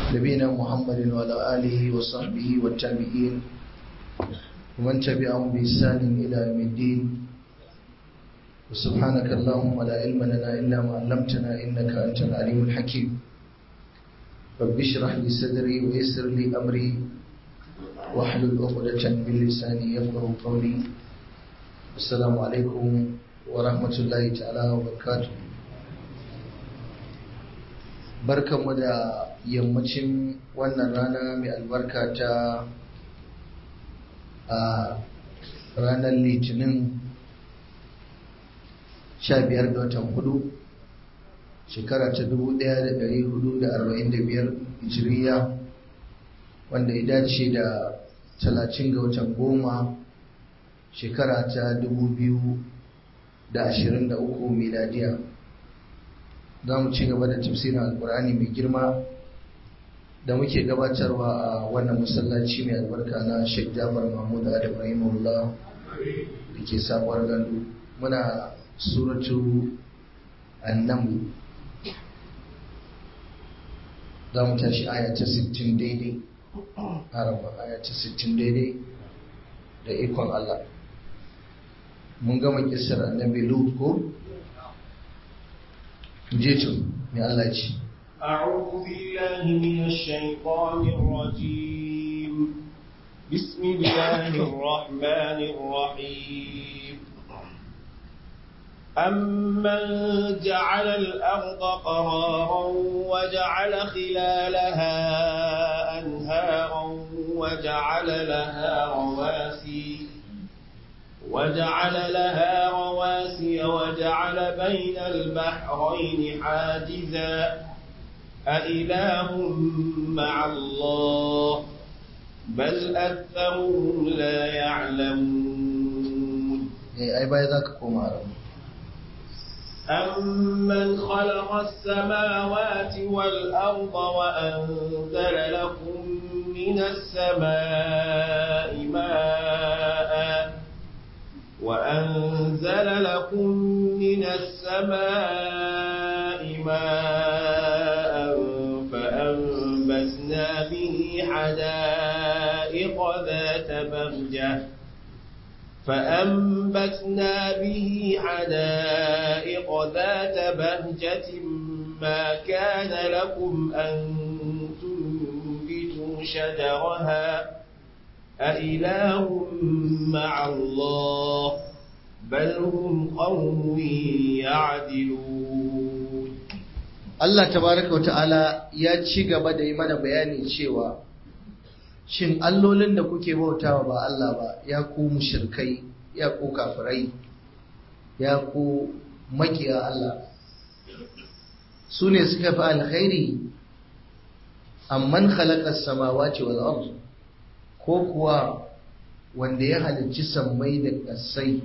نبينا محمد وعلى آله وصحبه والتابعين ومن تبعهم بإحسان إلى يوم الدين وسبحانك اللهم لا علم لنا إلا ما علمتنا إنك أنت العليم الحكيم رب اشرح لي صدري ويسر لي أمري واحلل عقدة من لساني يفقه قولي السلام عليكم ورحمة الله تعالى وبركاته barkanmu da yammacin wannan rana mai albarka ta a ranar litinin 15 ga watan hudu shekara ta 1445 hijiriya wanda ya dace da 30 ga watan goma shekara ta 2023 miladiya za mu ci gaba da tafsirin alkur'ani mai girma da muke gabatarwa a wannan masallaci mai albarka na sheikh jafar mahmud adam rahimahullah da ke sabuwar gandu muna suratu annamu za mu tashi aya ta 60 daidai araba aya ta 60 daidai da ikon allah mun gama kisar annabi lut ko جيتم يا الله يجي أعوذ بالله من الشيطان الرجيم بسم الله الرحمن الرحيم أمن جعل الأرض قرارا وجعل خلالها أنهارا وجعل لها رواسي وجعل لها رواسي وجعل بين البحرين حاجزا أإله مع الله بل أكثرهم لا يعلمون أي باي ذاك كومار أمن خلق السماوات والأرض وأنزل لكم من السماء ماءً وأنزل لكم من السماء ماء فأنبتنا به حدائق ذات بهجة فأنبتنا به حدائق ذات بهجة ما كان لكم أن تنبتوا شجرها أإله مع الله بل هم قوم يعدلون Allah tabaraka wa ta'ala ya ci gaba da yi mana bayani cewa shin allolin da kuke bautawa ba Allah ba ya ku mushrikai ya ku kafirai ya ku makiya Allah su ne suka fi alkhairi amman khalaqa as-samawati wal ardh ko kuwa wanda ya halicci sammai da ƙasai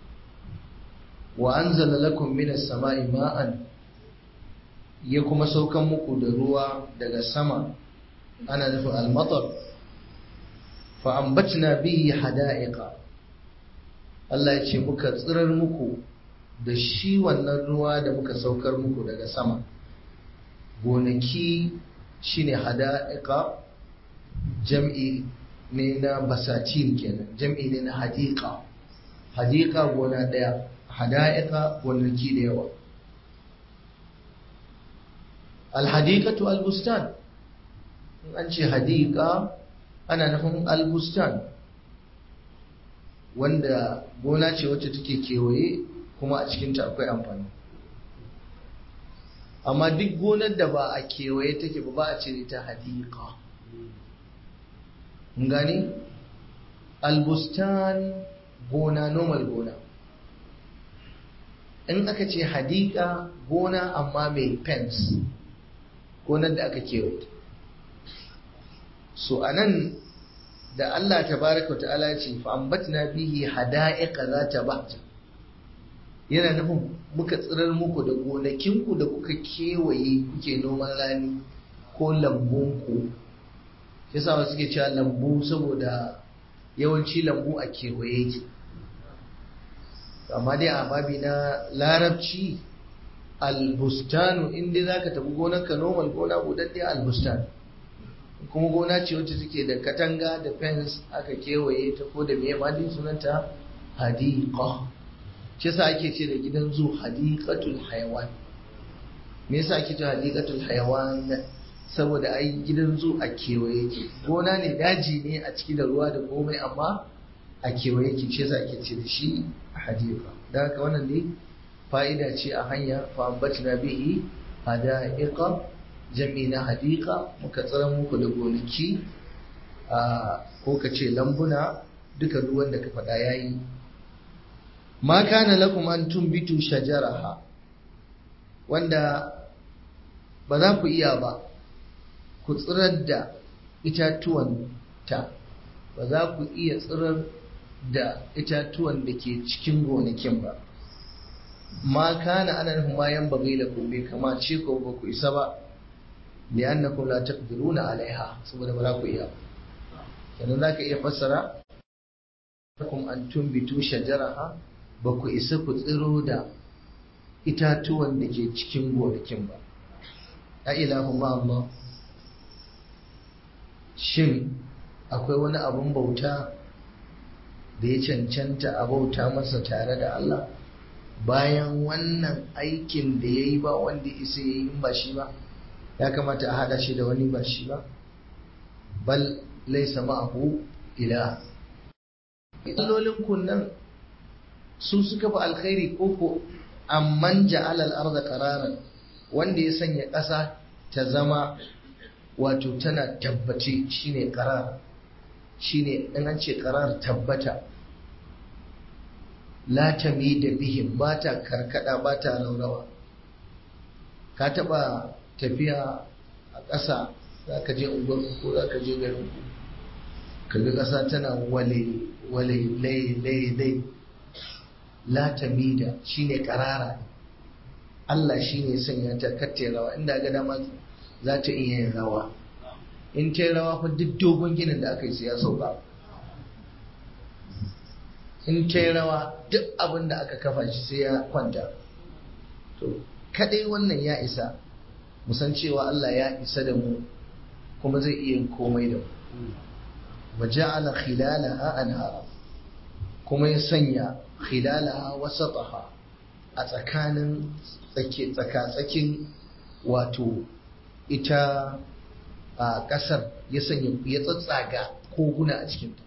wa anzala lakum minas sama'i ma'an ya kuma saukan muku da ruwa daga sama ana nufin almatar fa ambatna bihi hada'iqa Allah ya ce muka tsirar muku da shi wannan ruwa da muka saukar muku daga sama gonaki shine hada'iqa jam'i ne na basatin kenan jam'i ne na hadika hadika gona daya hada'ika gonaki da yawa alhadikatu albustan in an ce hadika ana nufin albustan wanda gona ce wacce take kewaye kuma a cikinta akwai amfani amma duk gonar da ba a kewaye take ba ba a ce ta hadika gani albustan gona normal gona in aka ce hadika gona amma mai fence gonar da aka kewaye so anan da Allah tabaraka wa ta'ala ce fa ambatna bihi hada'iqa zata bahja yana nufin muka tsirar muku da gonakinku da kuka kewaye kuke noman rani ko lambunku yasa wasu suke cewa lambu saboda yawanci lambu a kewaye yake amma dai a babi na larabci albustanu inda za ka tafi gonarka normal gona budadde albustan kuma gona ce wacce take da katanga da fence aka kewaye ta ko da me ma din sunanta hadiqa shi yasa ake ce da gidan zu hadiqatul hayawan me yasa ake ce hadiqatul hayawan saboda ai gidan zu a kewaye ke gona ne daji ne a ciki da ruwa da komai amma a kewaye ke shi yasa ake ce da shi hadiqa da haka wannan ne fa'ida ce a hanya fa ambatna bihi hada'iqa jami na hadiqa muka tsara muku da gonaki a ko ka ce lambuna duka ruwan da ka faɗa yayi ma kana lakum an tumbitu shajaraha wanda ba za ku iya ba ku tsirar da itatuwan ta ba za ku iya tsirar da itatuwan da ke cikin gonakin ba ma kana ana nufin bayan bagai da ku bai kamace ko ba ku isa ba li'annakum la taqdiruna alaiha saboda ba za ku iya yanzu za ka iya fassara lakum an tumbitu shajaraha ba ku isa ku tsiro da itatuwan da ke cikin gonakin ba a ilahu ma Allah shin akwai wani abun bauta da ya cancanta a bauta masa tare da Allah bayan wannan aikin da ya yi ba wanda isa ya yi in ba shi ba ya kamata a haɗa shi da wani ba shi ba bal laisa ma'ahu ila illolin kunnan su suka fi alkhairi koko amman ja'ala al-ardha qararan wanda ya sanya ƙasa ta zama wato tana tabbace shine qarar shine in an ce qarar tabbata la tamida bihim ba ta karkada ba ta raurawa ka taba tafiya a ƙasa za ka je unguwar ko za ka je garin ku kaga ƙasa tana wale wale lai lai lai la tamida shine karara Allah shine sanya ta katte rawa inda ga dama za ta iya yin rawa in ta rawa fa duk dogon ginin da aka yi sai ya sauka in ta rawa duk abin da aka kafa shi sai ya kwanta to kadai wannan ya isa musan cewa Allah ya isa da mu kuma zai iya komai da mu wa ja'ala khilalaha anhara kuma ya sanya khilalaha wasataha a tsakanin tsaka-tsakin wato ita a ƙasar ya sanya ya tsatsaga koguna a cikinta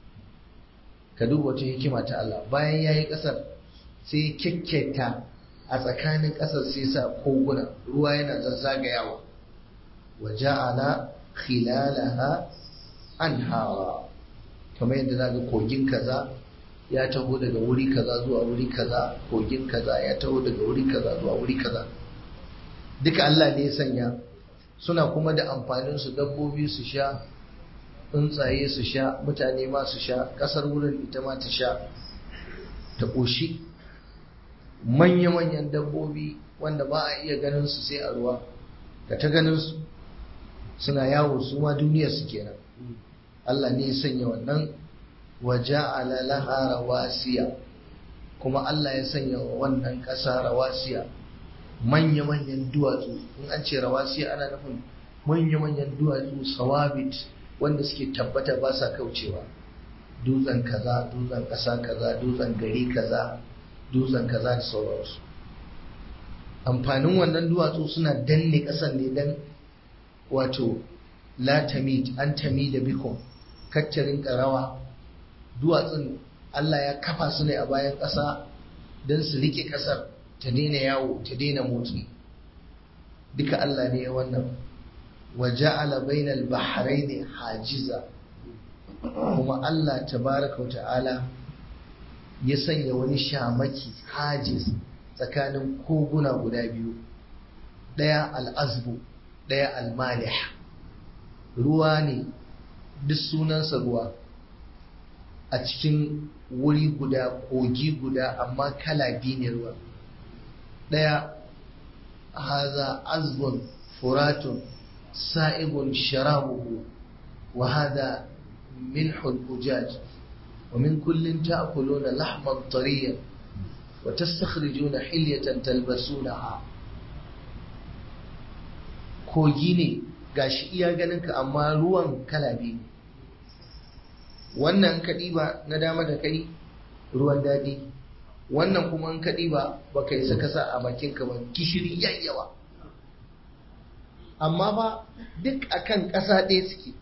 ka duba wata hikima ta Allah bayan ya yi ƙasar sai ya kyakketa a tsakanin ƙasar sai sa koguna ruwa yana zazzagayawa wa ja'ala khilalaha anhara kamar yadda za ga kogin kaza ya taho daga wuri kaza zuwa wuri kaza kogin kaza ya taho daga wuri kaza zuwa wuri kaza duka Allah ne ya sanya suna kuma da amfanin su dabbobi su sha tsuntsaye su sha mutane ma su sha kasar wurin ita ma ta sha ta ƙoshi manya-manyan dabbobi wanda ba a iya ganin su sai a ruwa ka ta ganin su suna yawo su ma duniyar su kenan Allah ne ya sanya wannan waja'ala laha rawasiya kuma Allah ya sanya wa wannan ƙasa rawasiya manya-manyan duwatsu in an ce rawasiya ana nufin manya-manyan duwatsu sawabit wanda suke tabbata ba sa kaucewa dutsen kaza dutsen ƙasa kaza dutsen gari kaza dutsen kaza da sauransu amfanin wannan duwatsu suna danne ƙasan ne dan wato la tamid an tamida bikum kaccarin ƙarawa duwatsun Allah ya kafa su ne a bayan ƙasa don su rike ƙasar ta daina yawo ta daina motsi duka Allah ne ya wannan wa ja'ala bainal bahrain hajiza kuma Allah tabaraka wa ta'ala ya sanya wani shamaki hajiz tsakanin koguna guda biyu ɗaya al'azbu ɗaya al-malih ruwa ne duk sunansa ruwa a cikin wuri guda kogi guda amma kala biyu ne ruwa ɗaya haza azbun furatun sa'igun sharabuhu wa hada milhul ujaj wa min kullin ta'kuluna lahman tariyan wa tastakhrijuna hilyatan talbasunaha kogi ne gashi iya ganin ka amma ruwan kala biyu wannan ka ɗiba na dama da kai ruwan daɗi wannan kuma in ka ɗiba ba ka isa ka sa a bakinka ba gishiri yayyawa amma ba duk akan ƙasa ɗaya suke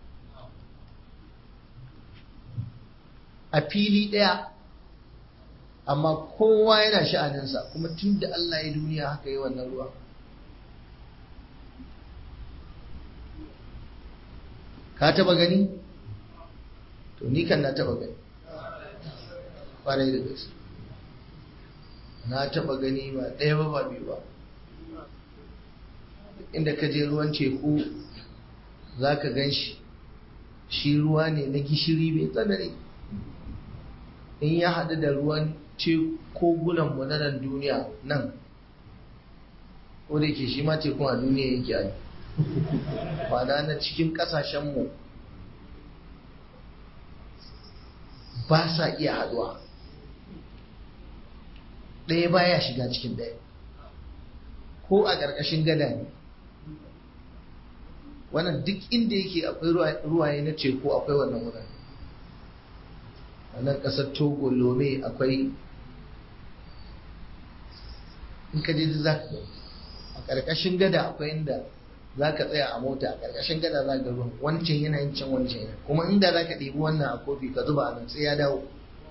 a fili ɗaya amma kowa yana sha'aninsa kuma tun da Allah ya duniya haka yi wannan ruwa ka taba gani? to ni kan na taba gani ƙwarai da gaske na taba gani ba ɗaya ba ba biyu ba inda ka je ruwan teku za ka gan shi shi ruwa ne na gishiri mai tsanani in ya haɗu da ruwan kogunan mu na nan duniya nan ko da ke shi ma tekun a duniya yake a ba na cikin ƙasashenmu ba sa iya haɗuwa ɗaya baya shiga cikin ɗaya ko a ƙarƙashin gada ne wannan duk inda yake akwai ruwaye na teku akwai wannan wurin a nan ƙasar togo lome akwai in ka je za ka a ƙarƙashin gada akwai inda za ka tsaya a mota a ƙarƙashin gada za ka ruwan wancan yana yin can wancan yana kuma inda za ka ɗebi wannan a kofi ka zuba a nan sai ya dawo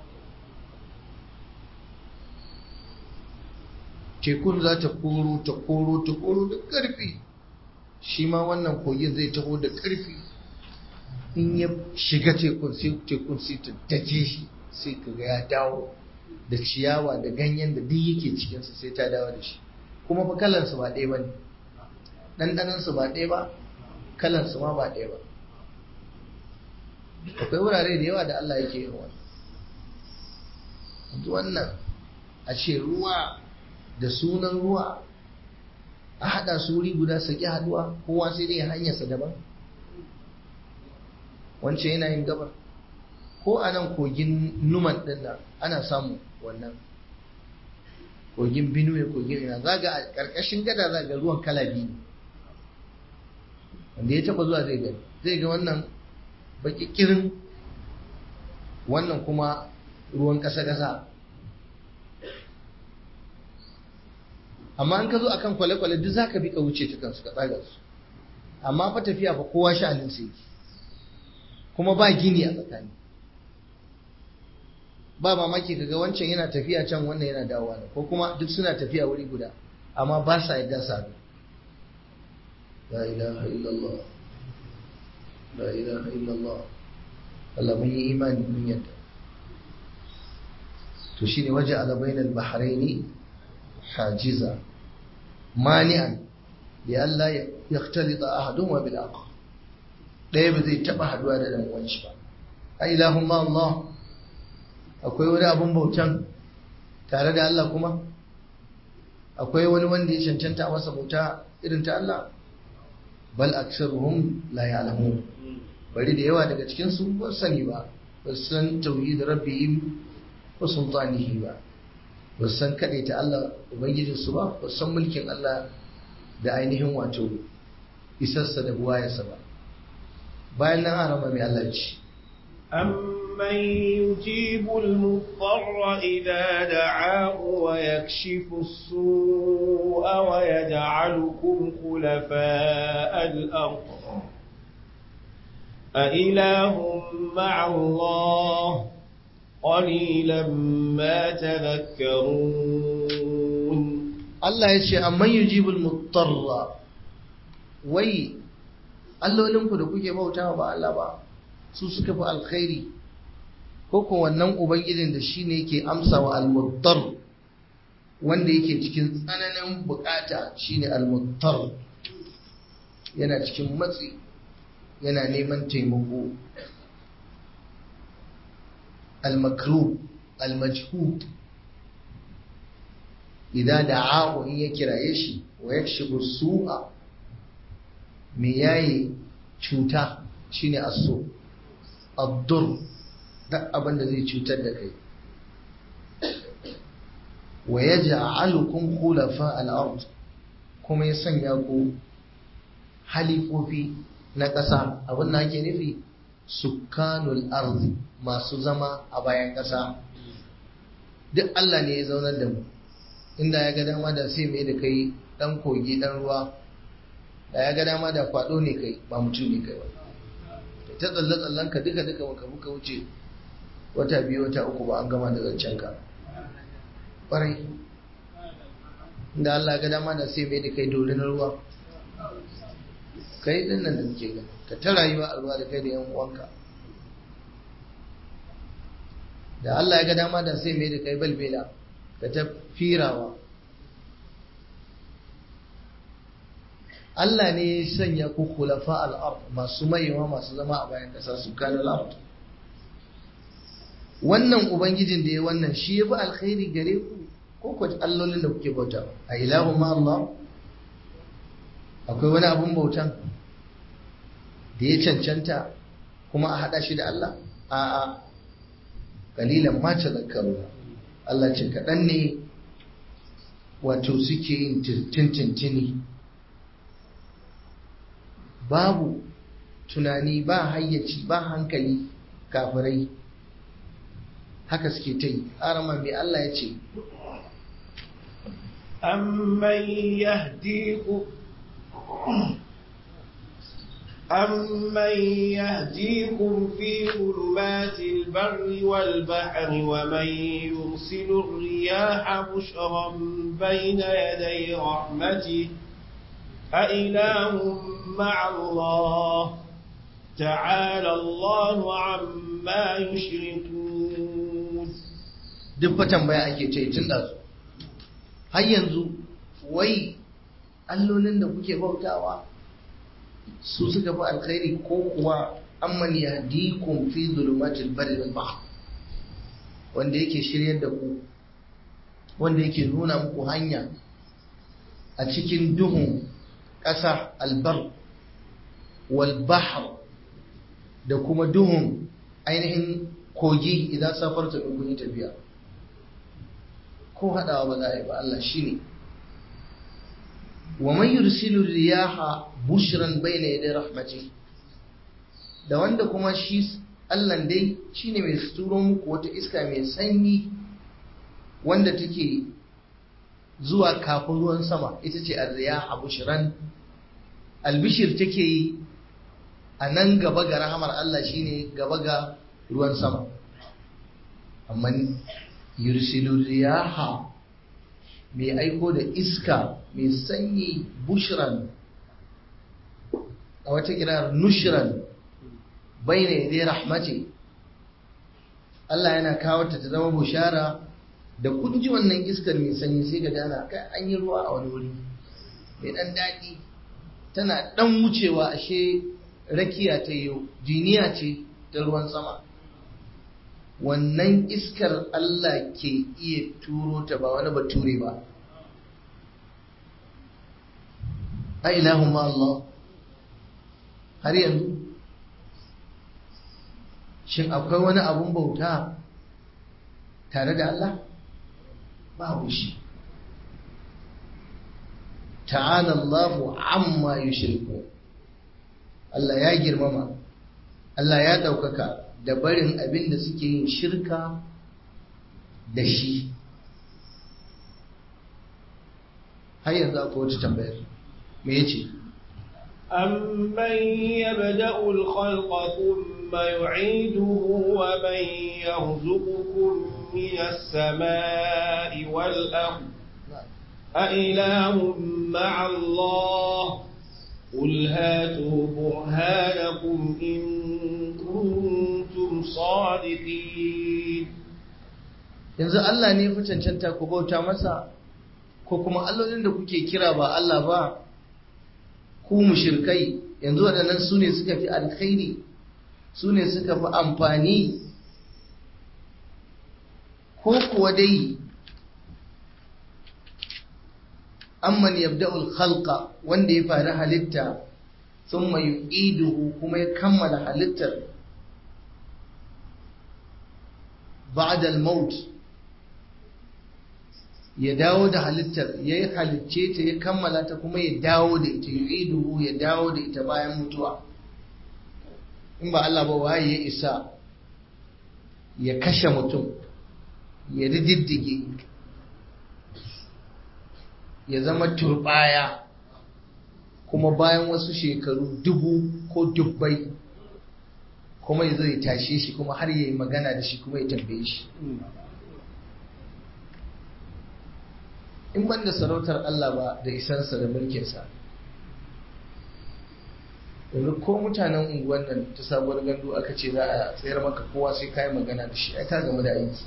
tekun za ta koro ta koro ta koro da ƙarfi shi ma wannan kogin zai taho da ƙarfi in ya shiga tekun sai tekun sai ta dake shi sai ka ga ya dawo da ciyawa da ganyen da duk yake cikinsa sai ta dawo da shi kuma fa kalansu ba ɗaya ba ne ɗanɗanansu ba ɗaya ba kalansu ma ba ɗaya ba akwai wurare da yawa da Allah yake yin wannan wannan a ce ruwa da sunan ruwa a haɗa su wuri guda su ƙi haɗuwa kowa sai dai hanyarsa daban wancan yana yin gabar ko a nan kogin numan ɗin nan ana samu wannan kogin binuwe kogin ina za ga a ƙarƙashin gada za ga ruwan kala biyu wanda ya taɓa zuwa zai gani zai ga wannan baƙiƙirin wannan kuma ruwan ƙasa-ƙasa amma an ka zo akan kwale-kwale duk za ka bi ka wuce ta kansu ka tsaga su amma fa tafiya fa kowa sha'anin sai yake kuma ba gini a tsakani ba mamaki kaga wancan yana tafiya can wannan yana dawowa ne ko kuma duk suna tafiya wuri guda amma ba sa yadda su haɗu la ilaha illallah la ilaha illallah Allah mun yi imani mun yadda to shine waje ala bainal bahraini hajiza mani'an da Allah ya yaktalita ahaduhuma bil akhar ɗaya ba zai taɓa haɗuwa da ɗan uwan shi ba a ilahun ma Allah akwai wani abin bautan tare da Allah kuma akwai wani wanda ya cancanta a masa bauta irin ta Allah bal aksaruhum la ya'lamun bari da yawa daga cikin su ba sani ba ba san tauhid rabbihim wa sultanihi ba ba san kadaita Allah ubangijin su ba ba san mulkin Allah da ainihin wato isarsa da buwayarsa ba bayan nan arama mai Allah ce أمن يجيب المضطر إذا دعاه ويكشف السوء ويجعلكم خلفاء الأرض أإله مع الله قليلا ما تذكرون الله يشي أمن يجيب المضطر وي allolinku da kuke bautawa ba Allah ba su suka fi alkhairi ko ko wannan ubangijin da shine yake amsa wa almuttar wanda yake cikin tsananin bukata shine almuttar yana cikin matsi yana neman taimako almakru almajhud idan da'ahu in ya kiraye shi wa yakshibu su'a me yayi cuta shine aso addur duk abin da zai cutar da kai wa yaj'alukum khulafa al-ard kuma ya sanya ku halifofi na ƙasa abin da ake nufi sukanul arzi masu zama a bayan ƙasa duk Allah ne ya zaunar da mu inda ya ga dama da sai mai da kai dan kogi dan ruwa da ya ga dama da kwado ne kai ba mutum ne kai ba ta tsalle tsallen ka duka duka baka muka wuce wata biyu wata uku ba an gama da zancen ka ƙwarai inda Allah ga dama da sai mai da kai dole na ruwa kai din nan da muke gani ka ta rayuwa a ruwa da kai da yan uwanka da Allah ya ga dama da sai mai da kai balbela ka ta firawa Allah ne ya sanya ku khulafa al-ard masu mayewa masu zama a bayan kasa su kana al wannan ubangijin da ya wannan shi ya fi alkhairi gare ku ko ko allolin da kuke bauta a ilahu ma Allah akwai wani abun bautan da ya cancanta kuma a hada shi da Allah a'a kalilan ma tazakkaru Allah ce kaɗan ne wato suke yin tintintini babu tunani ba hayyaci ba hankali kafirai haka suke ta yi arama mai Allah ya ce أمن يهديكم أمن يهديكم في ظلمات البر والبحر ومن يرسل الرياح بشرا بين يدي رحمته أإله مع الله تعالى الله عما يشركون duk fatan baya ake ce tun da su har yanzu wai allolin da kuke bautawa su suka fi alkhairi ko kuwa amman yahdikum fi zulumatil barri wal bahr wanda yake shiryar da ku wanda yake nuna muku hanya a cikin duhun ƙasa albar wal bahr da kuma duhun ainihin kogi idan safarta kun yi tafiya ko haɗawa ba za a yi ba Allah shi ne wa man yursilu riyaha bushran bayna yaday rahmati da wanda kuma shi Allah dai shine mai turo muku wata iska mai sanyi wanda take zuwa kafin ruwan sama ita ce ar-riyaha bushran albishir take yi a nan gaba ga rahamar Allah shine gaba ga ruwan sama amma yursilu riyaha mai aiko da iska mai sanyi bushran a wata kirar nushran bai ne dai rahmati Allah yana kawo ta zama bushara da kun ji wannan iskar mai sanyi sai ga dana kai an yi ruwa a wani wuri mai dan daɗi tana dan wucewa ashe rakiya ta yau jiniya ce ta ruwan sama wannan iskar Allah ke iya turo ta ba wani bature ba a ilahun ma Allah har yanzu shin akwai wani abun bauta tare da Allah babu shi ta'ala Allahu amma yushriku Allah ya girmama Allah ya ɗaukaka da barin abin da suke yin shirka da shi har yanzu akwai wata tambayar me yace أمن يبدأ الخلق ثم يعيده ومن يرزقكم من السماء والأرض أإله مع الله قل هاتوا برهانكم إن كنتم صادقين yanzu Allah ne fi cancanta ku bauta masa ko kuma allolin da kuke kira ba Allah ba ku mushirkai yanzu waɗannan su ne suka fi alkhairi su ne suka fi amfani ko kuwa dai amman yabda'ul khalqa wanda ya fara halitta thumma yu'iduhu kuma ya kammala halittar ba'da al-maut ya dawo da halittar ya yi halicce ta ya kammala ta kuma ya dawo da ita ya iduhu ya dawo da ita bayan mutuwa in ba Allah ba waye ya isa ya kashe mutum ya rididdige ya zama turbaya kuma bayan wasu shekaru dubu ko dubbai kuma ya zo ya tashe shi kuma har ya yi magana da shi kuma ya tambaye shi in ban da sarautar Allah ba da isansa da mulkinsa yanzu ko mutanen unguwan nan ta sabuwar gandu aka ce za a tsayar maka kowa sai kayi magana da shi ai ka game da aiki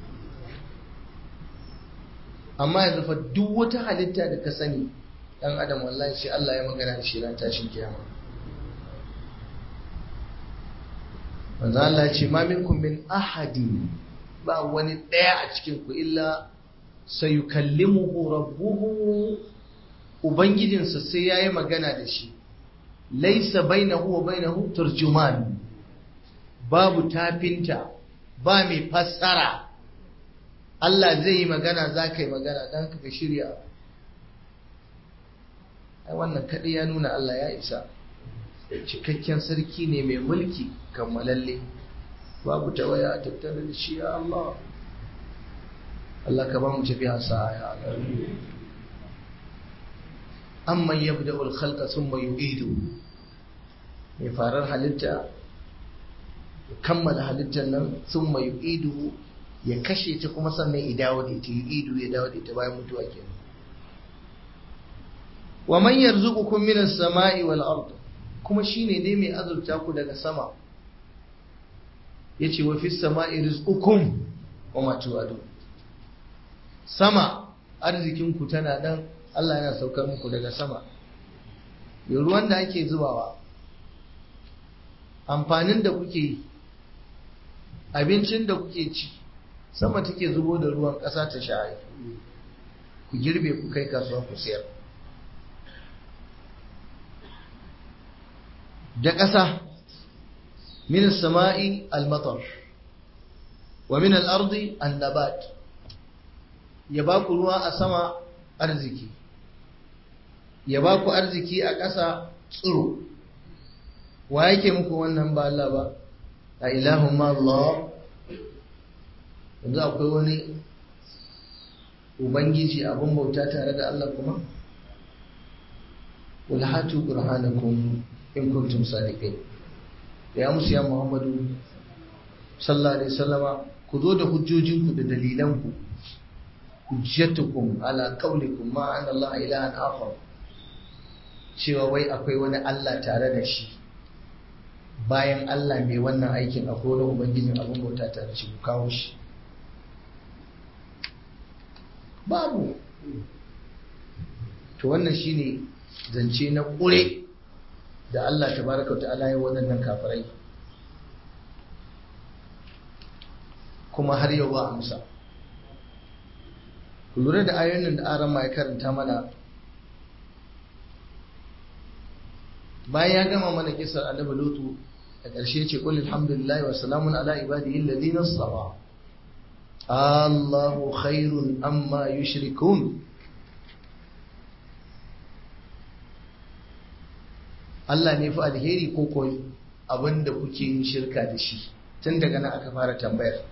amma yanzu fa duk wata halitta da ka sani dan adam wallahi sai Allah ya magana da shi ran tashin kiyama manzo Allah ce ma minkum min ahadin ba wani daya a cikin ku illa sayukallimuhu rabbuhu ubangijinsa sai yayi magana da shi laisa bainahu wa bainahu turjuman babu tafinta ba mai fassara Allah zai yi magana za ka yi magana don ka shirya ai wannan kaɗai ya nuna Allah ya isa cikakken sarki ne mai mulki kammalalle babu tawaya a tattare da shi ya Allah Allah ka ba mu tafiya sa ya amman yabda al-khalqa thumma yu'idu mai farar halitta kammala halittar nan thumma yu'idu ya kashe ta kuma sannan ya dawo da ita yu'idu ya dawo da ita bayan mutuwa kenan wa man yarzuqukum minas sama'i wal ard kuma shine dai mai azurta ku daga sama yace wa fis sama'i rizqukum wa ma tu'adu sama arzikin ku tana nan Allah yana saukar muku daga sama yau ruwan da ake zubawa amfanin da kuke yi abincin da kuke ci sama take zubo da ruwan ƙasa ta sha'ai ku girbe ku kai kasuwa ku sayar da ƙasa min sama'i al-matar wa min al-ardi an-nabat ya ba ku ruwa a sama arziki ya ba ku arziki a ƙasa tsiro wa yake muku wannan ba Allah ba a ilahun ma Allah yanzu akwai wani ubangiji abin bauta tare da Allah kuma ulhatu burhanakum in kuntum sadiqin ya musu ya Muhammadu sallallahu alaihi wasallama ku zo da hujjojinku da dalilanku hujjatukum ala qaulikum ma anna Allah ilahan akhar cewa wai akwai wani Allah tare da shi bayan Allah mai wannan aikin akwai wani ubangijin abin bauta tare da shi ku kawo shi babu to wannan shine zance na ƙure da Allah tabaraka ta'ala ya waɗannan kafirai kuma har yau ba amsa ku lura da ayoyin da aran ya karanta mana bayan ya gama mana kisar annabi lutu a ƙarshe ce qul alhamdulillahi wa salamun ala ibadihi alladhina istafa Allahu khairun amma yushrikun Allah ne fa alheri ko ko abinda kuke yin shirka da shi tun daga nan aka fara tambayar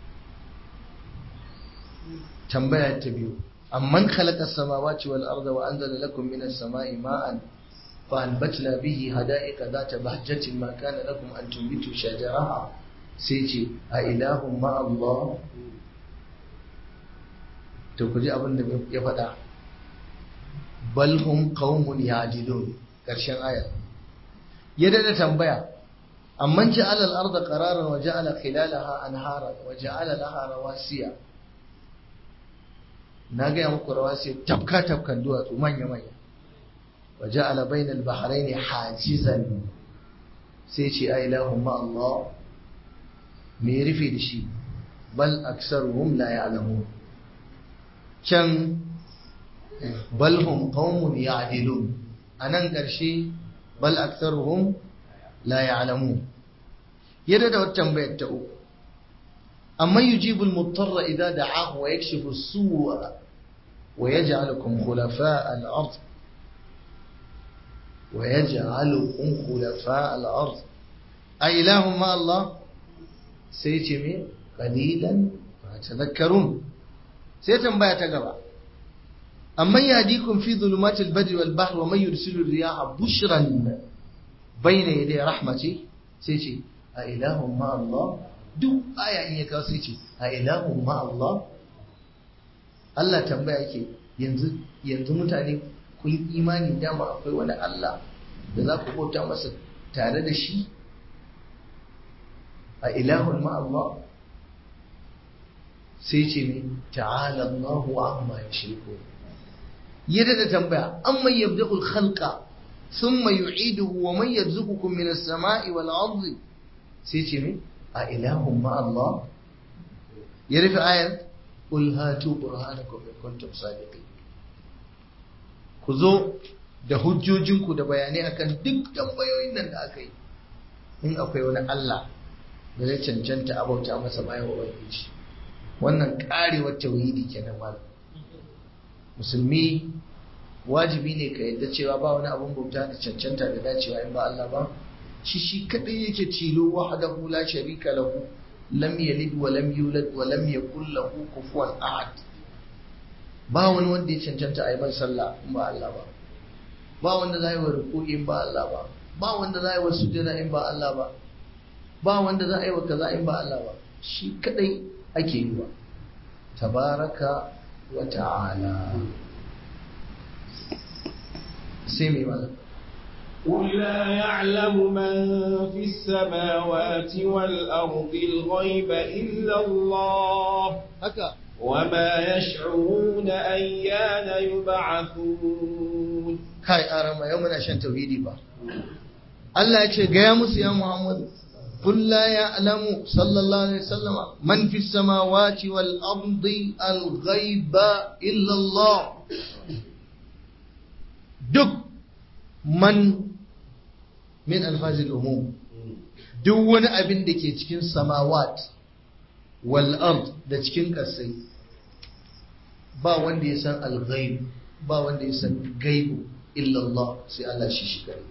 tambaya ta biyu amman khalaqa as-samawati wal arda wa anzala lakum minas sama'i ma'an fa anbatna bihi hada'iqa dhata bahjatin ma kana lakum an tunbitu shajaraha sai ce a ilahun ma Allah to ku ji abin da ya faɗa bal hum qaumun ya'dilun karshen ayar ya dada tambaya amman ja'ala al-arda qararan wa ja'ala khilalaha anhara wa ja'ala laha rawasiya na gaya muku rawasiya tafka tafkan duwatsu manya manya wa ja'ala bainal bahrayn hajizan sai ce ai ilahum ma Allah me ya rufe da shi bal aksaruhum la ya'lamun can bal hum qaumun ya'dilun anan ƙarshe bal aktharuhum la ya'lamun yadda da wata tambayar ta uku amma yujibu al-muttarra idza da'ahu wa yakshifu as-su'a wa yaj'alukum khulafa al-ard wa yaj'alukum khulafa al-ard ay ilahum ma Allah sai ce me qalilan ma tadhakkarun sai tambaya ta gaba amma yahdikum fi dhulumatil barri wal bahri wa man yursilu riyaha bushran bayna yaday rahmati sai ce a ilahun ma Allah duk aya in ya kawo sai ce a ilahun ma Allah Allah tambaya yake yanzu yanzu mutane kun imani dama akwai wani Allah da za ku bauta masa tare da shi a ilahun ma Allah sai ce ne ta'ala Allahu amma yushriku yadda da tambaya amma yabda'ul khalqa thumma yu'iduhu wa man yarzuqukum minas sama'i wal ardi sai ce mai a ilahun Allah ya rufe ayar ƙul hatu burhanakum in kuntum sadiqin ku zo da hujjojinku da bayanai akan duk tambayoyin nan da aka yi in akwai wani Allah da zai cancanta a bauta masa bayan ubangiji wannan karewar tauhidi kenan malam musulmi wajibi ne ka yadda cewa ba wani abun bauta da cancanta da dacewa in ba Allah ba shi shi kadai yake tilo wahdahu la sharika lahu lam yalid wa lam yulad wa lam yakul lahu kufuwan ahad ba wani wanda ya cancanta a yi mai sallah in ba Allah ba ba wanda za yi wa ruku'i in ba Allah ba ba wanda za yi wa sujjada in ba Allah ba ba wanda za a yi wa kaza in ba Allah ba shi kadai ake yi wa tabaraka wa ta'ala sai mai malam قل لا يعلم من في السماوات والأرض الغيب إلا الله haka وما يشعرون أيان يبعثون kai arama yau muna shan tauhidi ba Allah ya ce gaya musu ya Muhammad قل لا يعلم صلى الله عليه وسلم من في السماوات والأرض الغيب إلا الله duk man min alfazil umum duk wani abin da ke cikin samawat wal ard da cikin kasai ba wanda ya san al-ghaib ba wanda ya san gaibu illa Allah sai Allah shi shi kare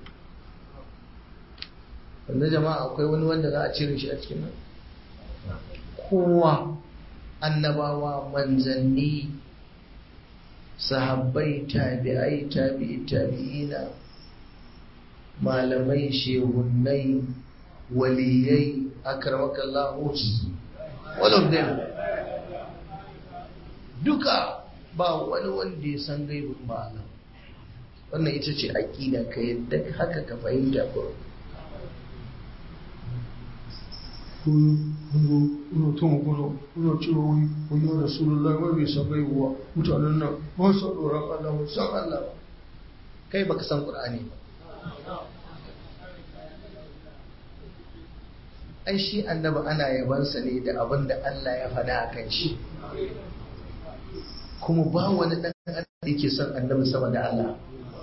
wanda jama'a akwai wani wanda za a cire shi a cikin nan kowa annabawa manzanni sahabbai tabi'ai tabi'i tabi'ina malamai shehunnai waliyai akramakallahu all of them duka ba wani wanda ya san gaibin ba Allah wannan ita ce aqida ka yadda haka ka fahimta ko kuna tun kuna kuna cewa wai wani ya rasulullah wai bai san gaibuwa mutanen nan ba su tsoron Allah ba san Allah ba kai baka san qur'ani ba ai shi annabi ana yabansa ne da abin da Allah ya faɗa a kan shi kuma ba wani ɗan adam da yake son annabi sama da Allah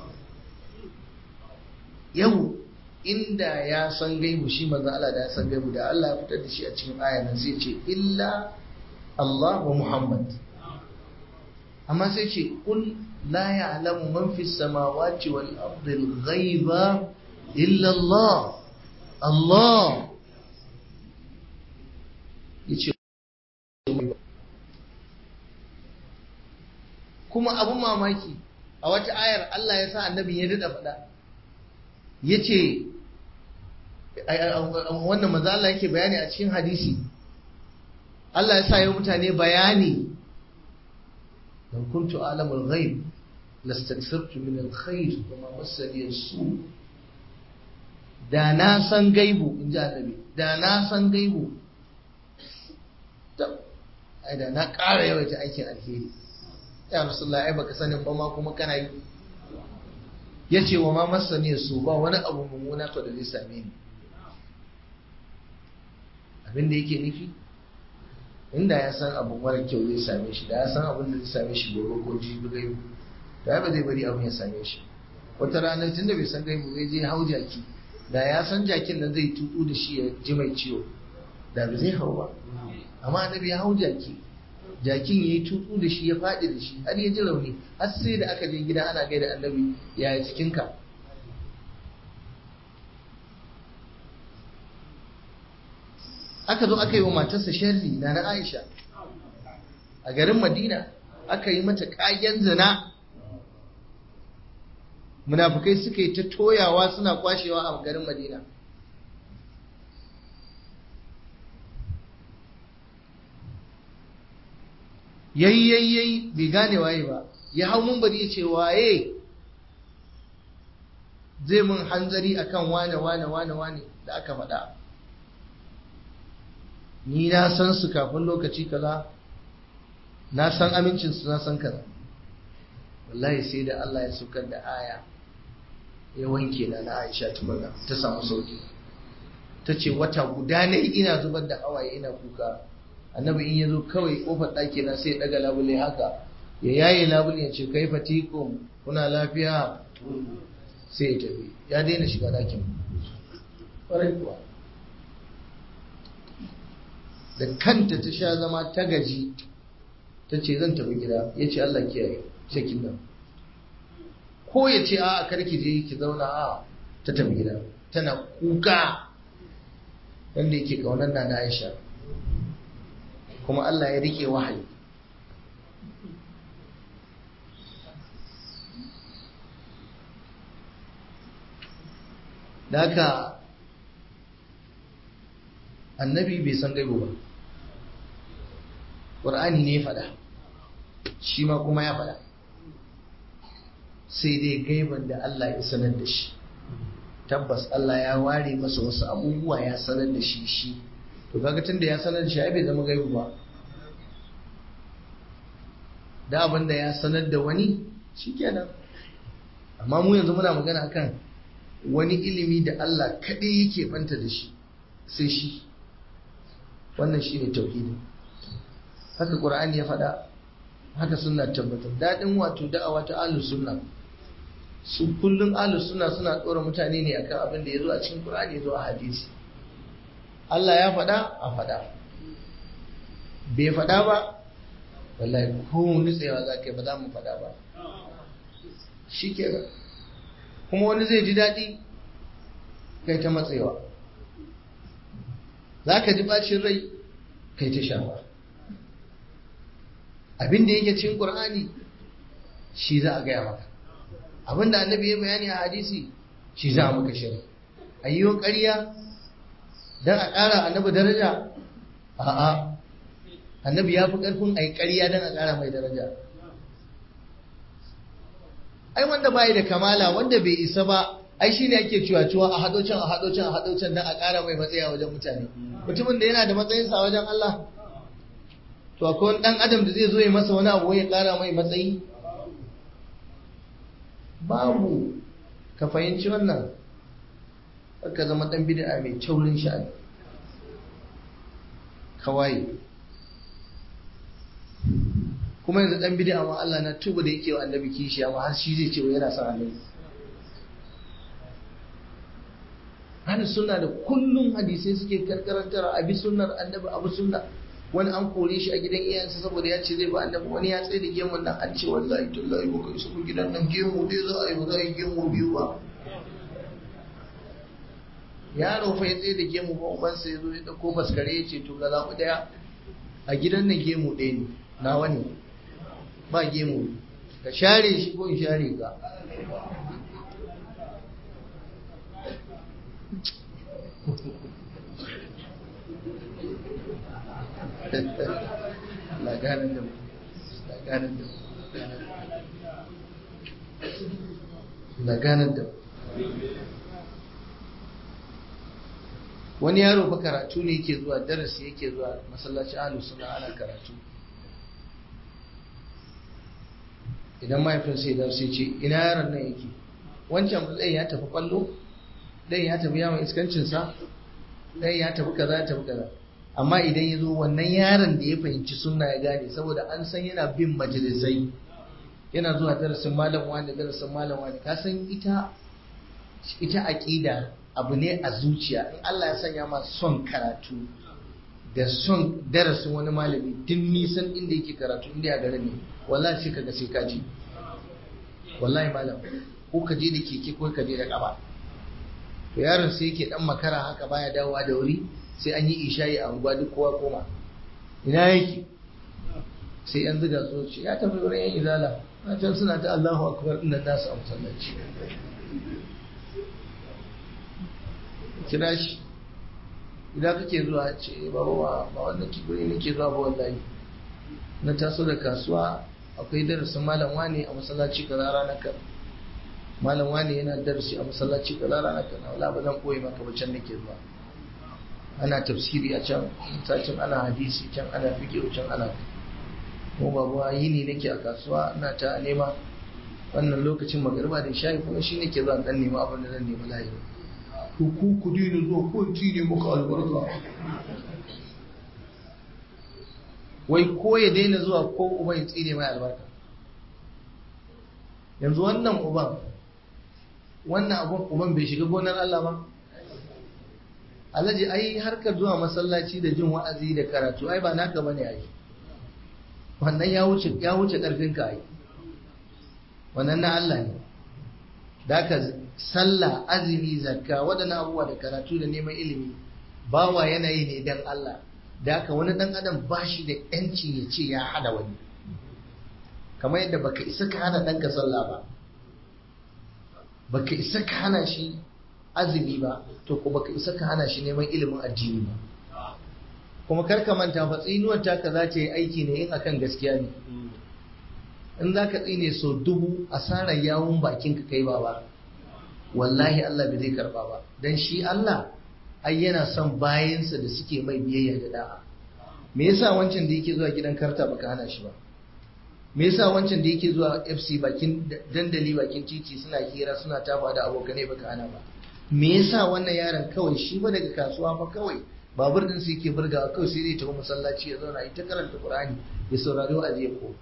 yau inda ya san gaibu shi manzo Allah da ya san gaibu da Allah ya fitar da shi a cikin aya nan sai ce illa Allah wa Muhammad amma sai ce kul la ya'lamu man fis samawati wal ardi al ghaiba illa Allah Allah yace kuma abun mamaki a wata ayar Allah ya sa annabi ya dada faɗa yace wannan maza Allah yake bayani a cikin hadisi Allah ya sa yi mutane bayani لو كنت أعلم الغيب لاستكثرت من الخير وما مسني السوء da na san gaibu in ji annabi da na san gaibu ai da na ƙara yawaita aikin alheri ya rasulullah ai baka sanin ba ma kuma kana yi ya ce wa ma masani su ba wani abu mummuna to da zai same ni abin da yake nufi inda ya san abu mara kyau zai same shi da ya san abin da zai same shi gobe ko jibi gaibu da ya ba zai bari abin ya same shi wata rana tun da bai san gaibu zai je hau jaki da ya san jakin nan zai tutu da shi ya ji mai ciwo da ba zai hau ba amma annabi ya hau jaki jakin ya yi tutsu da shi ya faɗi da shi har ya ji rauni har sai da aka je gida ana gaida annabi yaya cikinka aka zo aka yi wa matarsa sharri na na aisha a garin madina aka yi mata ƙagen zina munafukai suka yi ta toyawa suna kwashewa a garin madina yayi yayi yayi bai gane waye ba ya hau mun bari ya ce waye zai mun hanzari akan wane wane wane wane da aka faɗa ni na san su kafin lokaci kaza na san amincin su na san kaza wallahi sai da Allah ya saukar da aya ya wanke na na Aisha tukuna ta samu sauki ta ce wata guda ne ina zubar da hawaye ina kuka annabi in ya zo kawai kofar ɗaki na sai ya ɗaga labule haka ya yaye labule ya ce kai fatikum kuna lafiya sai ya tafi ya daina shiga ɗakin ƙwarai kuwa da kanta ta sha zama ta gaji ta ce zan tafi gida ya ce Allah kiyaye cikin nan ko ya ce a karki je ki zauna a ta tafi gida tana kuka wanda yake kaunar na Aisha kuma Allah ya rike wahayi da haka annabi bai san gaibo ba ƙur'ani ne faɗa shi ma kuma ya faɗa sai dai gaiban da Allah ya sanar da shi tabbas Allah ya ware masa wasu abubuwa ya sanar da shi shi to kaga tunda ya sanar da shi ai bai zama gaibu ba da abin da ya sanar da wani shikenan amma mu yanzu muna magana akan wani ilimi da Allah kaɗai yake banta da shi sai shi wannan shi ne tauhidi haka ƙur'ani ya faɗa haka suna tabbatar daɗin wato da'awa ta ahlus sunna su kullum ahlus sunna suna ɗora mutane ne akan abin da ya zo a cikin ƙur'ani ya zo a hadisi Allah ya faɗa a faɗa bai faɗa ba wallahi ko nutsewa za ka yi ba za mu faɗa ba shi kenan kuma wani zai ji daɗi kai ta matsewa za ka ji ɓacin rai kai ta shafa abin da yake cin ƙur'ani shi za a gaya maka abin da annabi ya bayani a hadisi shi za a maka shari a yi ƙarya don a ƙara annabi daraja a'a annabi ya fi ƙarfin a yi ƙarya don a ƙara mai daraja ai wanda bai da kamala wanda bai isa ba ai shine ake ciwa-ciwa a haɗo can a haɗo can a haɗo can don a ƙara mai matsayi a wajen mutane mutumin da yana da matsayinsa a wajen Allah to akwai wani ɗan adam da zai zo ya masa wani abu ya ƙara mai matsayi babu ka fahimci wannan ka zama ɗan bid'a mai taurin sha'ani kawai kuma yanzu ɗan bid'a ma Allah na tuba da yake wa annabi kishi amma har shi zai ce wa yana son annabi Hali suna da kullum hadisai suke karkarantar abi sunnar annabi abu sunna wani an kore shi a gidan iyayensa saboda ya ce zai ba annabi wani ya tsaye da gemun nan an ce wallahi tallahi ba kai su gidan nan gemu dai za a yi ba za a yi gemu biyu ba yaro fa ya tsaye da gemu ba ubansa ya zo ya dauko baskare ya ce to ga zaɓi ɗaya a gidan nan gemu ɗaya ne nawa ne ba gemu ka share shi ko in share ka laganin da laganin da laganin da wani yaro fa karatu ne yake zuwa darasi yake zuwa masallaci ahlus suna ana karatu idan mahaifin sai da sai ce ina yaron nan yake wancan ɗan ya tafi kwallo ɗan ya tafi yawon iskancinsa ɗan ya tafi kaza ya tafi kaza amma idan ya zo wannan yaron da ya fahimci sunna ya gane saboda an san yana bin majalisai yana zuwa darasin malam wani darasin malam wani ka san ita ita aqida abu ne a zuciya in Allah ya sanya ma son karatu da son darasin wani malami tun nisan inda yake karatu inda ya garin ne wallahi sai kaga sai ka ji wallahi malam ko ka je da keke ko ka je da kaba to yaron sai yake dan makara haka baya dawowa da wuri sai an yi isha'i a unguwa duk kowa koma ina yake sai yan ziga so ce ya tafi wurin yan izala na can suna ta Allahu akbar inda nasu a masallaci kira shi idan kake zuwa ce baba ba ba wannan kibiri nake zuwa ba wallahi na taso da kasuwa akwai darasin malam wani a masallaci kaza ranar kaza malam wani yana darasi a masallaci kaza ranar kaza wala ba zan koyi maka ba can nake zuwa ana tafsiri a can can ana hadisi can ana fiqh can ana kuma babu yini nake a kasuwa ina ta nema wannan lokacin magariba da shayi kuma shi nake zuwa dan nema abin da zan nema layi ku ku ku dina zuwa ko tine muka albarka wai ko ya daina zuwa ko uba ya tsine mai albarka yanzu wannan uban wannan abun uban bai shiga gonar Allah ba alhaji ai harkar zuwa masallaci da jin wa'azi da karatu ai ba naka bane ai wannan ya wuce ya wuce karfin ka ai wannan na Allah ne da ka sallah azumi zakka waɗannan abubuwa da karatu da neman ilimi bawa yanayi ne dan Allah da haka wani dan adam ba shi da yanci ya ce ya hada wani kamar yadda baka isa ka hana ɗanka sallah ba baka isa ka hana shi azumi ba to ko baka isa ka hana shi neman ilimin addini ba kuma kar ka manta fa tsinuwar taka za ta yi aiki ne in akan gaskiya ne in za ka tsine so dubu asarar yawun bakin ka kai ba wallahi Allah bai zai karba ba dan shi Allah ai yana son bayansa da suke mai biyayya da da'a me yasa wancan da yake zuwa gidan karta baka hana shi ba me yasa wancan da yake zuwa FC bakin dandali bakin titi suna hira suna tafa da abokanai baka hana ba me yasa wannan yaron kawai shi ba daga kasuwa fa kawai babur din su yake burgawa kawai sai zai tafi masallaci ya zauna ita karanta Qur'ani ya saurari wa'azi ya ko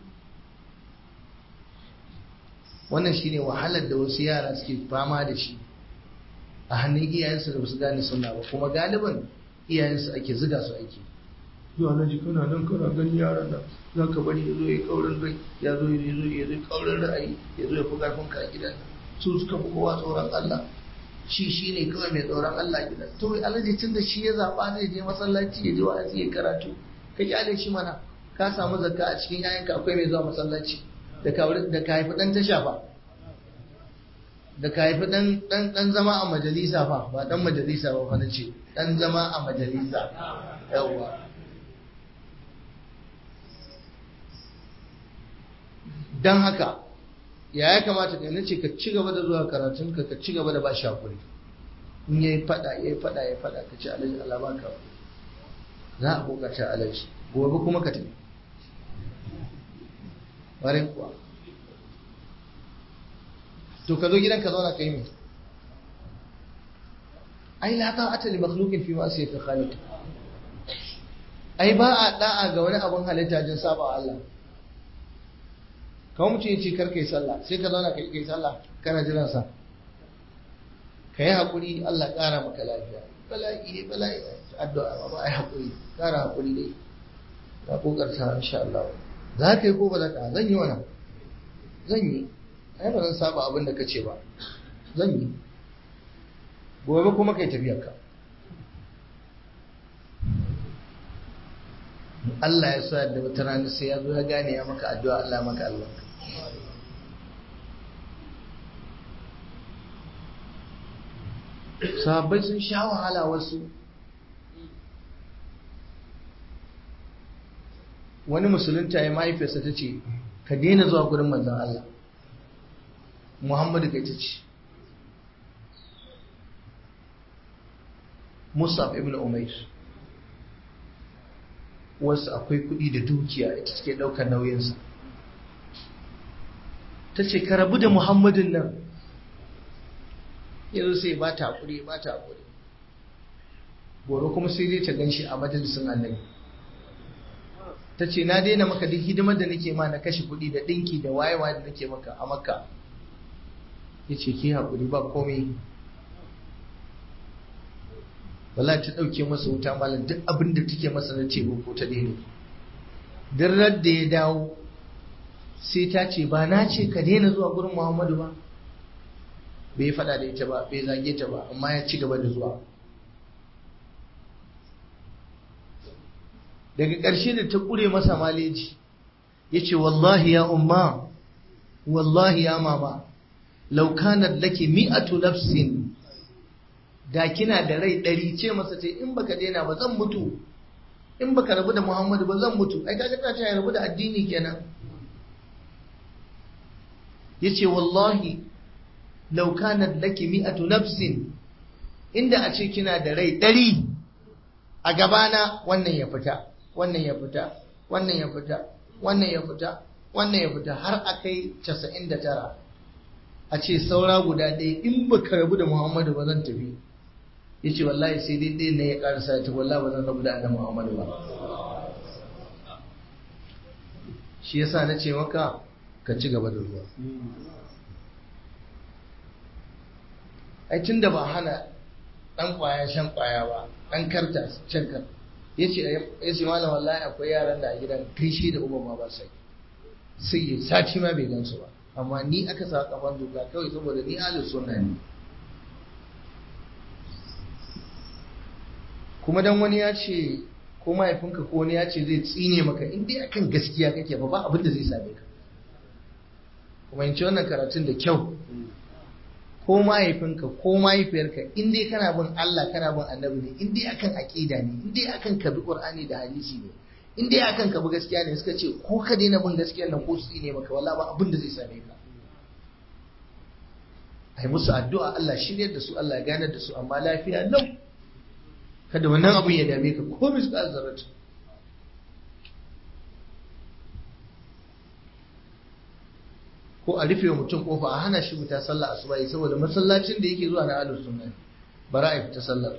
wannan shine wahalar da wasu yara suke fama da shi a hannun iyayensu da basu gane sunna ba kuma galiban iyayensu ake ziga su ake zuwa na ji kana nan kana gani yaran nan za ka bari ya zo ya kaurin rai ya zo ya zo ya zo kaurin ra'ayi ya zo ya fi karfin ka a gidan su suka fi kowa tsoron Allah shi shi ne kawai mai tsoron Allah gidan to alhaji tun da shi ya zaɓa zai je masallaci ya je wa'azi ya karatu ka kyale shi mana ka samu zakka a cikin yayanka akwai mai zuwa masallaci da ka da ka haifi dan tasha fa da ka haifi dan dan dan zama a majalisa fa ba dan majalisa ba fa nace dan zama a majalisa yawa dan haka ya ya kamata ka nace ka ci gaba da zuwa karatun ka ka ci gaba da ba shi hakuri in yayi fada yayi fada yayi fada ka ci alaji Allah baka za a kokarta alaji gobe kuma ka tafi bare kuwa to ka zo gidan ka zauna kai me ai la ta'ata li makhluqin fi ma'siyati khaliq ai ba a da'a ga wani abun halitta jin saba Allah kawai mutum ya ce kar kai sallah sai ka zauna kai kai sallah kana jiran sa ka yi haƙuri Allah ƙara maka lafiya bala'i ne bala'i addu'a ba ai haƙuri ƙara haƙuri dai ka kokarta insha Allah za ka yi ko ba za ka zan yi wannan zan yi ai ba zan saba abin da ka ce ba zan yi gobe kuma kai tafiyar ka Allah ya sa da wata rana sai ya zo ya gane ya maka addu'a Allah maka albarka sahabbai sun sha wahala wasu wani musulunta ya mahaifiyarsa ta ce ka daina zuwa gurin manzan Allah Muhammadu kai ta ce Musab ibn Umair wasu akwai kuɗi da dukiya ita suke ɗaukar nauyinsa ta ce ka rabu da Muhammadun nan yanzu sai ba ta haƙuri ba ta haƙuri gobe kuma sai dai ta gan shi a majalisun annabi ta ce na daina maka duk hidimar da nake ma na kashe kuɗi da ɗinki da wayewa da nake maka a makka ya ce ki haƙuri ba komai wallahi ta dauke masa wuta malam duk abin da take masa na ce ko ta daina duk da ya dawo sai ta ce ba na ce ka daina zuwa gurin Muhammadu ba bai faɗa da ita ba bai zage ta ba amma ya ci gaba da zuwa daga ƙarshe da ta ƙure masa maleji ya ce wallahi ya umma wallahi ya mama laukanar lake mi'atu nafsin da kina da rai ɗari ce masa ce in baka daina ba zan mutu in baka rabu da muhammadu ba zan mutu ai kaga ta ce ya rabu da addini kenan ya ce wallahi laukanar lake mi'atu nafsin inda a ce kina da rai ɗari a gabana wannan ya fita wannan ya fita wannan ya fita wannan ya fita wannan ya fita har a kai casa'in da tara a ce saura guda ɗaya in ba ka rabu da muhammadu ba zan tafi ya ce wallahi sai dai ɗaya na ya ƙarasa ta wallahi ba zan rabu da annabi muhammadu ba shi yasa na ce maka ka ci gaba da ruwa ai tun da ba hana ɗan ƙwaya shan ƙwaya ba ɗan karta shan karta ya ce ya ce malam wallahi akwai yaran da a gidan kai shi da uba ma ba sai sai ya sati ma bai gansu ba amma ni aka sa kafan doka kawai saboda ni ahlus sunna ne kuma dan wani ya ce ko mahaifinka ko wani ya ce zai tsine maka in dai akan gaskiya kake ba ba abin da zai same ka kuma in ci wannan karatun da kyau ko mahaifinka ko mahaifiyarka in dai kana bin Allah kana bin annabi ne in dai akan aqida ne in dai akan ka bi qur'ani da hadisi ne in dai akan ka bi gaskiya ne suka ce ko ka daina bin gaskiyar nan ko su ne maka wallahi ba abin da zai same ka ai musu addu'a Allah shiryar da su Allah ganar da su amma lafiya nan kada wannan abun ya dame ka ko misqal zarrat ko a rufe mutum kofa a hana shi fita sallah asuba saboda masallacin da yake zuwa na ahlus sunna bara a fita sallar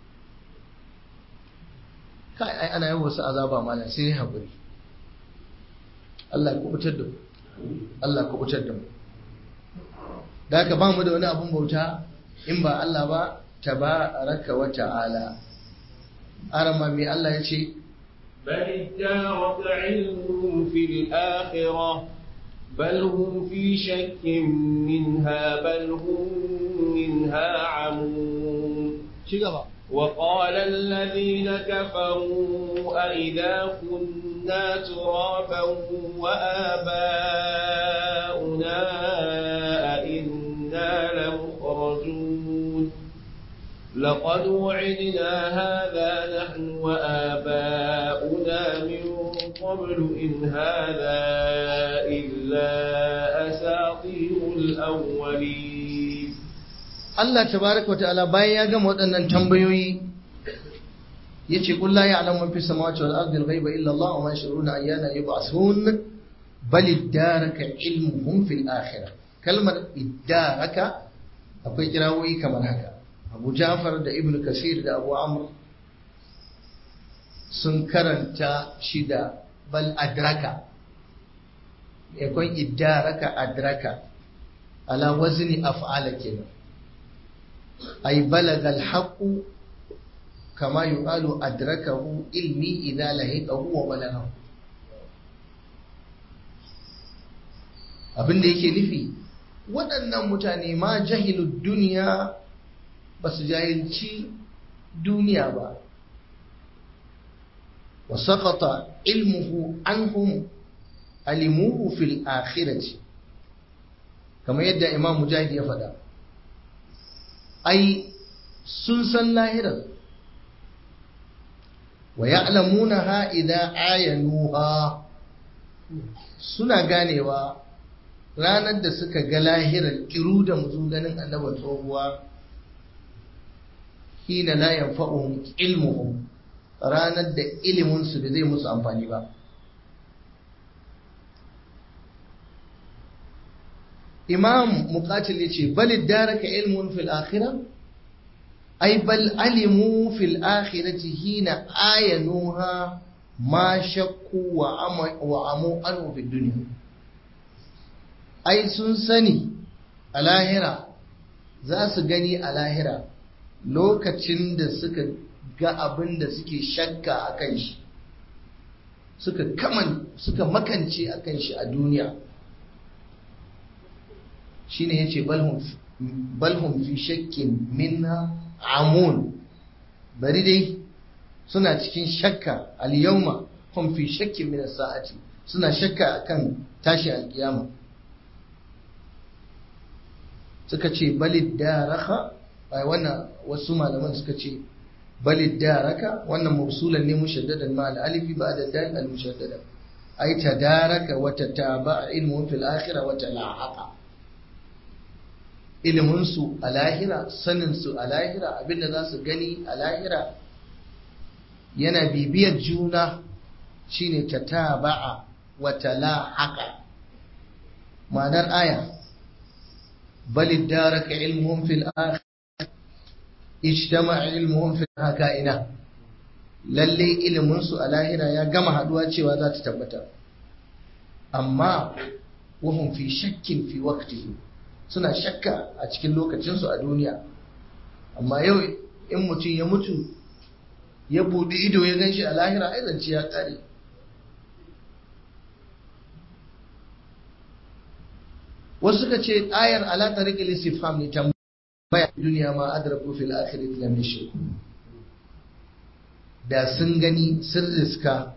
kai ai ana yin wasu azaba mana sai haƙuri Allah ya kubutar da mu Allah ya kubutar da mu da haka ba mu da wani abun bauta in ba Allah ba tabaraka wa ta'ala arama mai Allah ya ce بل ادارك علمهم في الآخرة بل هم في شك منها بل هم منها عمون وقال الذين كفروا أئذا كنا ترابا وآباؤنا أئنا لمخرجون لقد وعدنا هذا نحن وآباؤنا من قبل إن هذا إلا أساطير الأولين Allah tabaraka wata'ala bayan ya gama waɗannan tambayoyi yace qul la ya'lamu man fis samawati wal ardi al-ghaiba illa Allah wa ma yashuruna ayyana yub'athun bal iddaraka ilmuhum fil akhirah kalmar iddaraka akwai kirawoyi kamar haka Abu Ja'far da Ibn Kasir da Abu Amr sun karanta shi da bal adraka yakon iddaraka adraka ala wazni af'ala kenan أي بلغ الحق كما يقال أدركه علمي إذا لهقه وبلغه abin da yake nufi waɗannan mutane ma jahilu duniya ba su jahilci duniya ba wa saƙata ilmuhu anhum alimuhu fil akhirati kamar yadda imam mujahid ya faɗa ai sun san lahirar wa ya'lamunaha idza ayanuha suna ganewa ranar da suka ga lahirar kiru da muzu ganin annabar tsohuwa hina la yanfa'uhum ilmuhum ranar da ilimin su da zai musu amfani ba imam muqatil yace bal daraka ilmun fil akhirah ay bal alimu fil akhirati hina ayanuha ma shakku wa ama wa amu anhu fid dunya ai sun sani a lahira za su gani a lahira lokacin da suka ga abin da suke shakka a kan shi suka kaman suka makance a kan shi a duniya shine yace balhum balhum fi shakkin minna amun bari dai suna cikin shakka al-yawma hum fi shakkin min as-sa'ati suna shakka akan tashi al-qiyama suka ce balid daraka ai wannan wasu malaman suka ce balid daraka wannan mawsulan ne mushaddadan ma al-alifi ba'da dal al-mushaddada ai tadaraka wa tataba ilmu fil akhirah wa talahaqa ilimin su a lahira sanin su a lahira abinda za su gani a lahira yana bibiyar juna shine tataba'a wa talahaqa ma'anar aya بل ادارك علمهم في الآخرة اجتمع علمهم في الكائنة lalle iliminsu a lahira ya gama haduwa cewa za ta tabbata amma wahum fi shakkin fi waqtihi suna shakka a cikin lokacinsu a duniya amma yau in mutum ya mutu ya buɗe ido ya gan shi a lahira ai zance ya ƙare wasu suka ce ayar ala tariqil istifham ne tambaya duniya ma adraku fil akhirati lam yashku da sun gani sun riska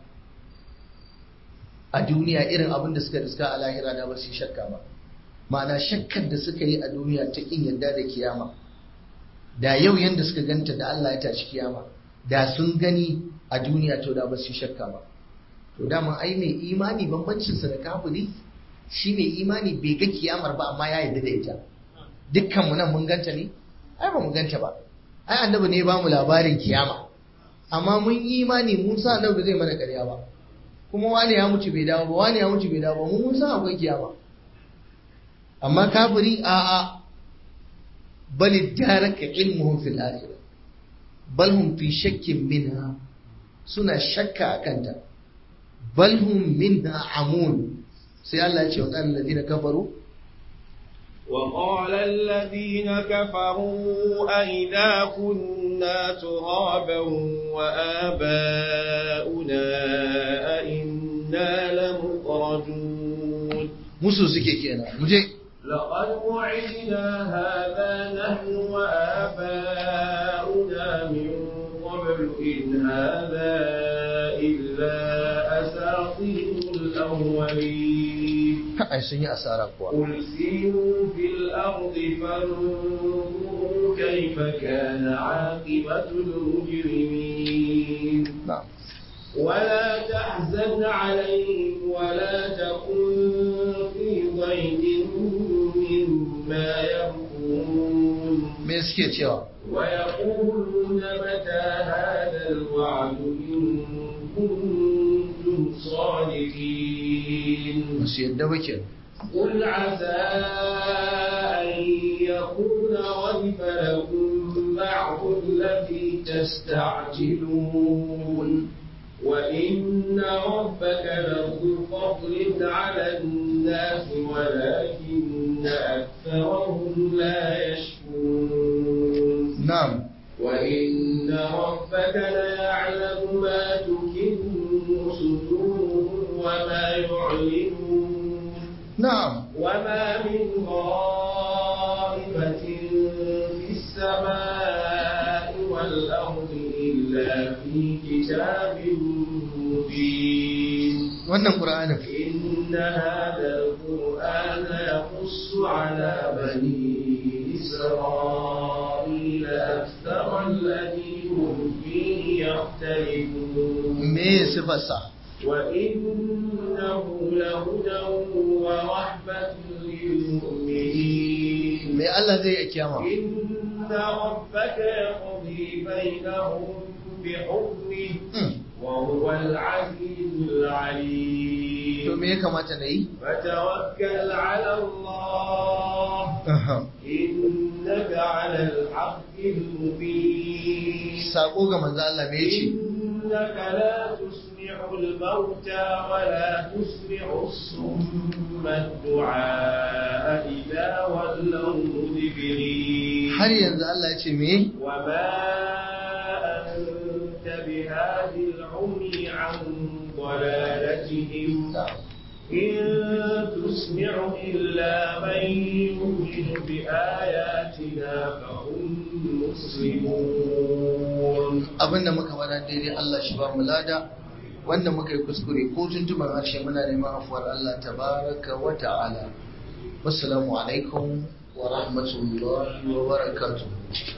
a duniya irin abin da suka riska a lahira da ba su shakka ba ma'ana shakkar da suka yi a duniya ta kin yadda da kiyama da yau yanda suka ganta da Allah ya tashi kiyama da sun gani a duniya to da ba su shakka ba to dama ai mai imani bambancinsa da kafiri shi mai imani bai ga kiyamar ba amma ya yarda da ita dukkan mu nan mun ganta ne ai ba mu ganta ba ai annabi ne ba mu labarin kiyama amma mun yi imani mun sa annabi zai mana ƙarya ba kuma wani ya mutu bai dawo ba wani ya mutu bai dawo ba mun mun san akwai kiyama amma kafiri a a bal daraka ilmuhum fil akhirah bal hum fi shakkin minha suna shakka akan ta bal hum minha amun sai Allah ya ce wa ƙarin ladina kafaru وقال الذين كفروا أئذا كنا ترابا وآباؤنا أئنا لمخرجون musu suke kenan muje لقد وعدنا هذا نحن وآباؤنا من قبل إن هذا إلا أساطير الأولين ai sun yi asara kuwa قل سيروا في الأرض فانظروا كيف كان عاقبة المجرمين na'am ولا تحزن عليهم ولا تكن في ضيق مما يمكرون me suke cewa ويقولون متى هذا الوعد إن كنتم صادقين ba su yadda ba ke قل عسى أن يكون ردف لكم بعض الذي تستعجلون وإن ربك لذو فضل على الناس ولكن أكثرهم لا يشكرون na'am وإن ربك ليعلم ما تكن صدورهم وما يعلنون na'am وما من غائبة في السماء والأرض إلا في كتاب مبين wannan qur'anin إن هذا القرآن يقص على بني إسرائيل أكثر الذي هم فيه يختلفون me sifarsa وإنه لهدى ورحمة للمؤمنين me Allah zai yi a kiyama إن ربك يقضي بينهم بحكمه Hmm. وهو العزيز to العليم me ya kamata na yi فتوكل على الله Aha. إنك على الحق المبين sako ga manzo Allah me yace إنك لا تسمع الموتى ولا تسمع الصم الدعاء إذا ولوا مدبرين har yanzu Allah ya ce me وما عن ضلالتهم إن تسمع إلا من يؤمن بآياتنا فهم مسلمون abin da muka faɗa daidai Allah shi ba mu lada wanda muka yi kuskure ko tuntuban harshe muna neman afuwar Allah tabaraka wa ta'ala wassalamu alaikum wa rahmatullahi wa barakatuh